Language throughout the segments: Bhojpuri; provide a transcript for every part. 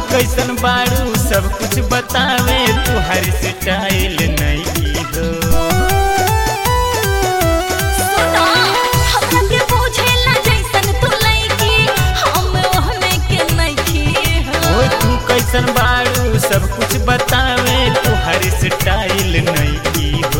कैसन बाड़ू सब कुछ बतावे तुहर स्टाइल नहीं की हो सुना हमरा के बुझेला जैसन तू लइकी हम ओहने के नइखी ओ हो तू कैसन बाड़ू सब कुछ बतावे तुहर स्टाइल नहीं की हो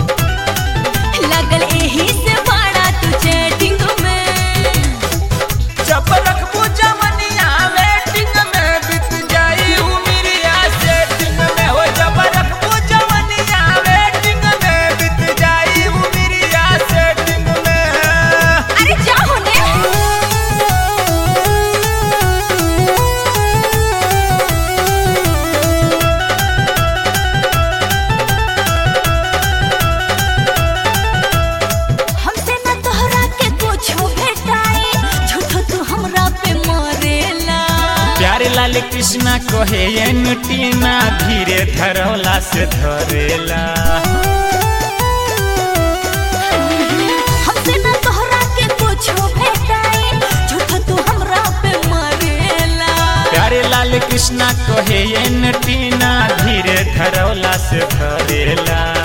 लगल एही से बड़ा तू चैटिंग में जब रखबू जमनिया वेटिंग में बीत जाई उमिरिया सेटिंग में हो जब रखबू जमनिया वेटिंग में बीत जाई उमिरिया सेटिंग में अरे जा होने हमसे ना तोहरा के कुछो भेटाई झूठो तू हमरा पे मरेला प्यारे लाल कृष्णा कहे ये नुटीना धीरे धरौला से धरेला हमसे ना तोहरा के कुछो भेटाई झूठो तू हमरा पे मरेला प्यारे लाल कृष्णा कहे ये नुटीना धीरे धरौला से धरेला